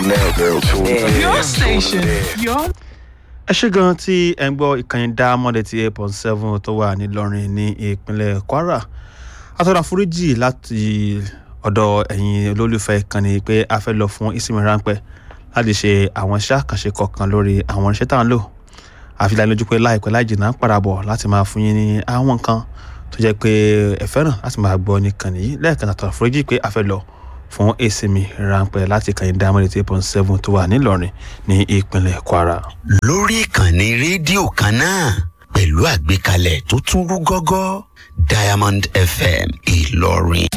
now, they're tuned in. Your station, your ẹ ṣe gan tí ẹ ń gbọ́ ìkànnì dá mọ́lẹ̀ tí eight point seven tó wà nílọrin ní ìpínlẹ̀ kwara atọ́ra foríjì láti ọ̀dọ̀ ẹ̀yin olólùfẹ́ ìkànnì pé a fẹ́ lọ fún ìsinmi ráńpẹ́ láti ṣe àwọn iṣẹ́ àkànṣe kọ̀ọ̀kan lórí àwọn iṣẹ́ tá à ń lò àfi lójú pé láìpẹ́ láì jìnnà ń padà bọ̀ láti máa fún yín ní àwọn nǹkan tó jẹ́ pé ẹ fẹ́ràn láti máa gbọ́ nìkan nìyí lẹ́ẹ̀kan àtọ́ra foríjì pé a fẹ́ lọ fún ìsinmi ráńpẹ́ láti kàyìn dá mọ́lẹ̀ tí eight point seven tó wà nílọrin ní ìpínlẹ̀ kwara. lórí ìkànnì rédíò kan náà pẹ̀lú àgbékalẹ̀ tó tún rú gọ́gọ́ diamond fm ìlọrin.